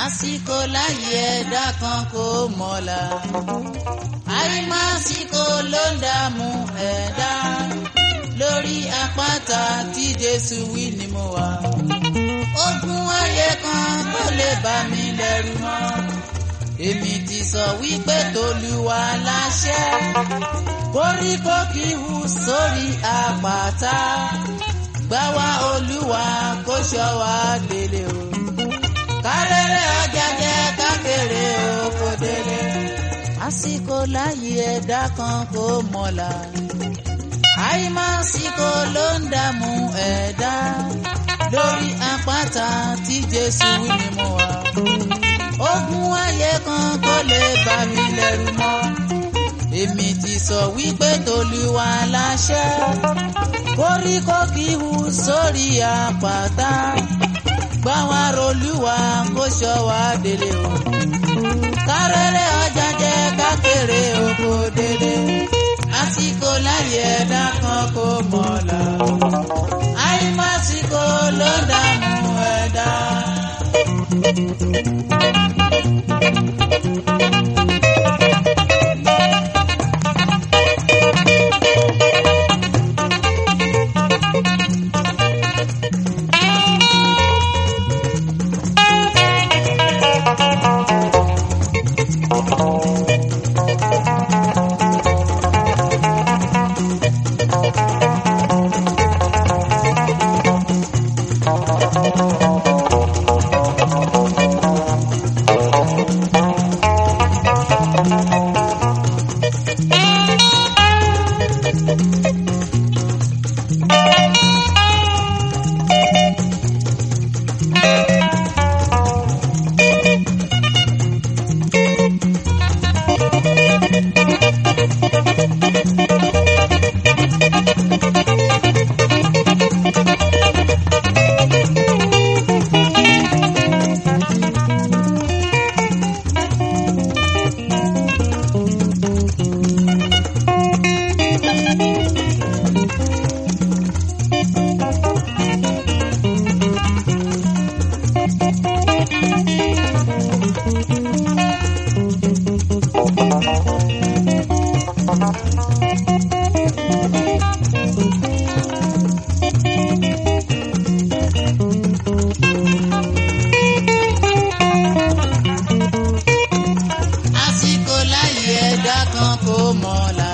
àsìkò láyé ẹ̀dá kan kò mọ̀la àìmásìkò ló ń dààmú ẹ̀dá lórí àpáta tí Jésù wí ni mo wà ogun ayé kan kò lè bà mí lẹ́rù mọ́ èmi ti sọ wípé tolúwa láṣẹ koríko kì í hù sórí àpáta gbà wá olúwa kó ṣọ́ wa délé o kárẹ́rẹ́ ọjà jẹ́ kákéré oko délé àsìkò láyé ẹ̀dá kan kò mọ̀la àìmásìkò ló ń dààmú ẹ̀dá lórí àpáta tí Jésù wí ni mo wà ogun ayé kan kò lè bà mí lẹ́rù mọ́ èmi ti sọ wípé tolúwa láṣẹ koríko kì í hù sórí àpáta gbà wá rolúwa kó ṣọ́ wa délé o kárẹ́rẹ́ ọjà jẹ́ kákéré oko délé àsìkò láyé ẹ̀dá kan kò mọ̀la àìmásìkò ló dààmú ẹ̀dá. àsìkò láyé ẹ̀dá kan kò mọ̀la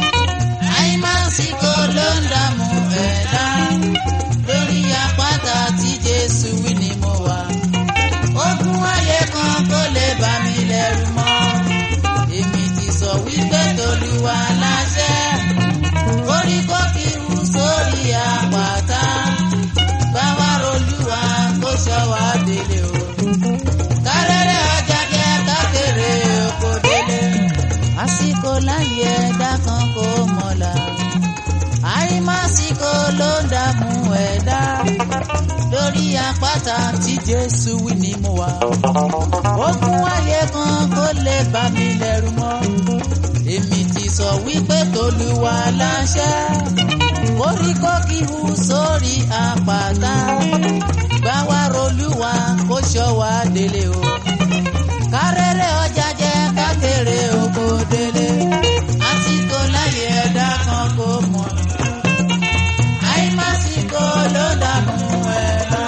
àìmásìkò ló ń dààmú ẹ̀dá lórí àpáta tí Jésù wí ni mo wà ogun ayé kan kò lè bà mí lẹ́rù mọ́ èmi ti sọ wípé tolúwa láṣẹ koríko kì í hù sórí àpáta bá wa rolúwa kó ṣọ́ wa délé o kárẹ́rẹ́ ọjà jẹ́ kákéré oko délé. àsìkò láyé ẹ̀dá kan kò mọ̀la àìmásìkò ló ń dààmú ẹ̀dá lórí àpáta tí Jésù wí ni mo wà. ogun ayé kan kò lè bà mí lẹ́rù mọ́ èmi ti sọ wípé tolúwa láṣẹ koríko kì í hù sórí àpáta gbà wá rolúwa kó ṣọ́ wa délé o kárẹ́rẹ́ ọjà jẹ́ kákéré oko délé àsìkò láyé ẹ̀dá kan kò mọ̀ àìmásìkò ló dààmú ẹ̀dá.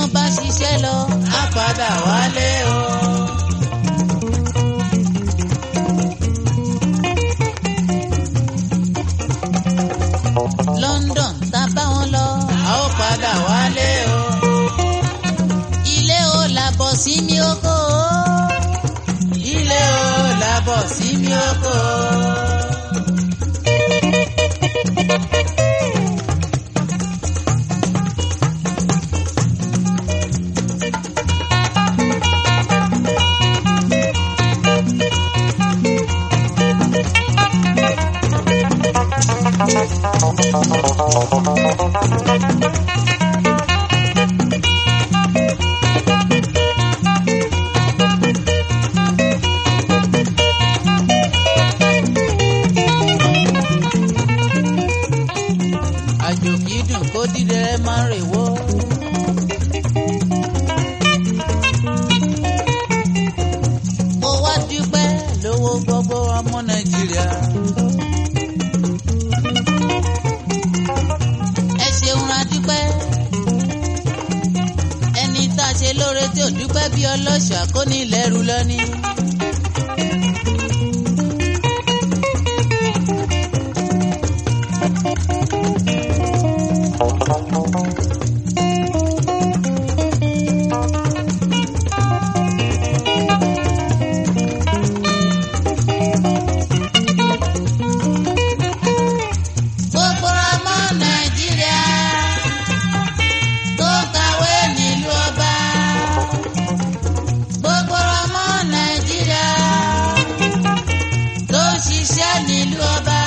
téèyàn bá ṣiṣẹ́ lọ á padà wálé o. London tá bá wọn lọ a ó padà wálé o. ilé o làbọ̀ sí mi oko o. ilé o làbọ̀ sí mi oko o. àjò kìí dùn kó dídẹ máa rè wó. mo wá dúpẹ́ lówó gbogbo ọmọ nàìjíríà. ẹ ṣeun ra dúpẹ́. ẹni tá a ṣe lóore tí ò dúpẹ́ bí ọlọ́ṣà kó ní lẹ́rù lọ́ní. gbogbo ọmọ nàìjíríà tó kàwé nílùú ọba gbogbo ọmọ nàìjíríà tó ṣiṣẹ́ nílùú ọba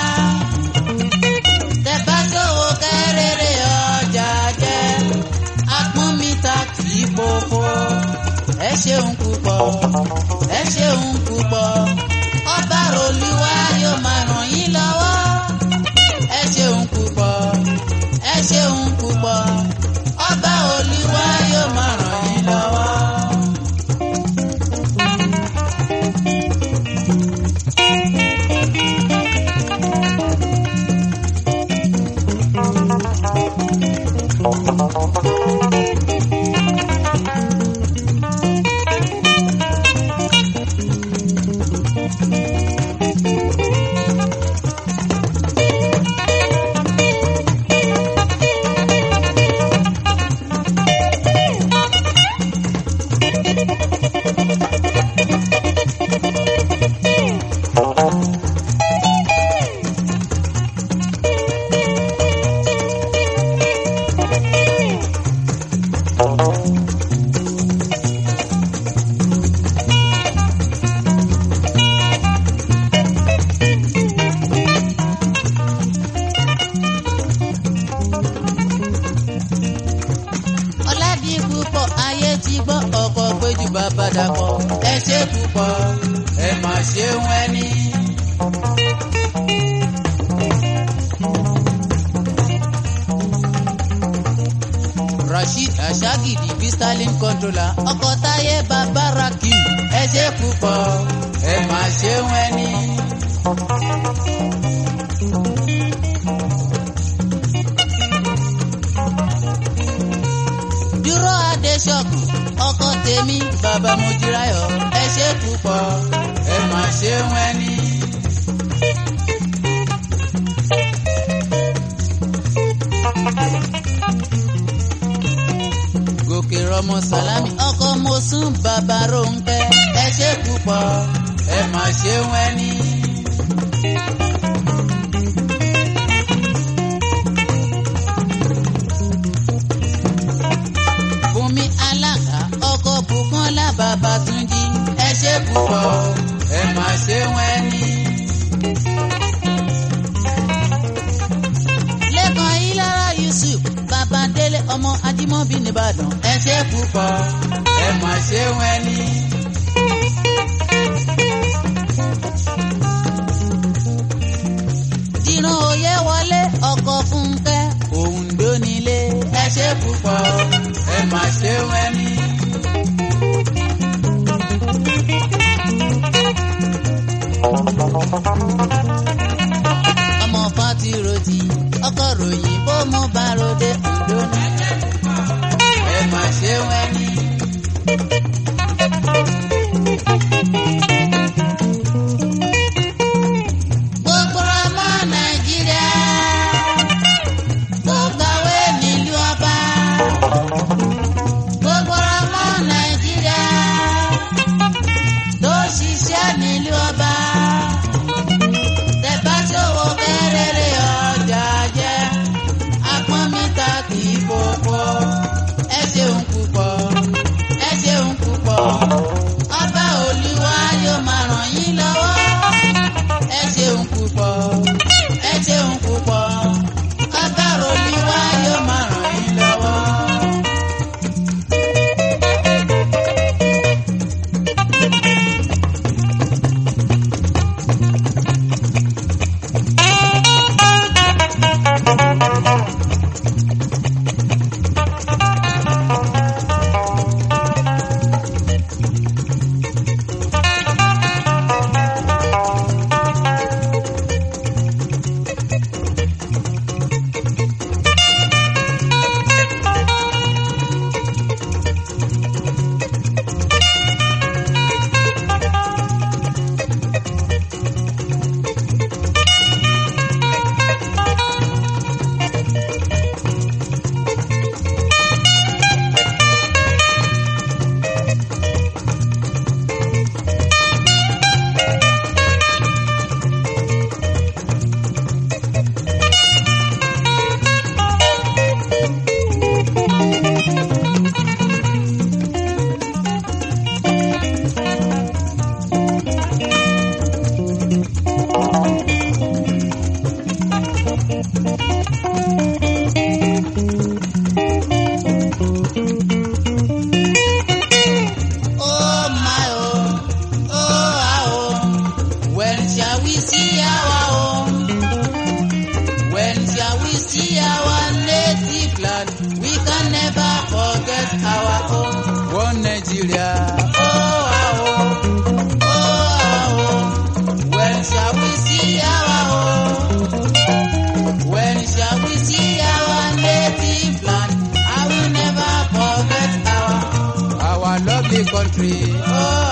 tẹ̀bátòwò kẹrẹrẹ ọjà jẹ apọ́nmíta kì í pòpò ẹ ṣeun púpọ̀ ẹ ṣeun púpọ̀ ọba olúwa yóò máa ràn yín lọ́wọ́ ẹ ṣeun púpọ̀ ẹ ṣeun púpọ̀ ọba olúwa yóò máa ràn yín lọ́wọ́. ọ̀làdì púpọ̀ ayé ti gbọ́ ọkọ̀ péjú bàbá dàpọ̀ ẹ ṣe púpọ̀ ẹ mà ṣeun ẹni. rasheed ashagidi bí stalin controller ọkọ̀ táyé bàbá rakim ẹ ṣe púpọ̀ ẹ mà ṣeun ẹni. dúró adéṣọ́kù ọkọ tèmi bàbá mojúráyọ̀ ẹ ṣe púpọ̀ ẹ mà ṣeun ẹni. gòkè rọmọ sálámì ọkọ mosún bàbá rónkẹ́ ẹ ṣe púpọ̀ ẹ mà ṣeun ẹni. Bùnmi alága ọkọ Bùkọ́lá bàbá Túnjí ẹ ṣe púpọ̀ ẹ mà ṣe wọ́n ní. Lẹ́kan Ilára Yusuf bàbá Délé ọmọ Ajímọ́bí nìbàdàn ẹ ṣe púpọ̀ ẹ mà ṣe wọ́n ní. Dìran òye wọlé ọkọ̀ Fúnkẹ́ Òǹdó nílé ẹ ṣe púpọ̀ ẹ mà ṣe wọ́n ní. ọmọ fatiroti ọkọ ròyìn bó mo bá ròde Oǹdó ní. ẹ mà ṣe wọ́n Nigeria. Oh, ah, oh, oh, ah, oh. When shall we see our home? When shall we see our native land? I will never forget our our lovely country. Oh,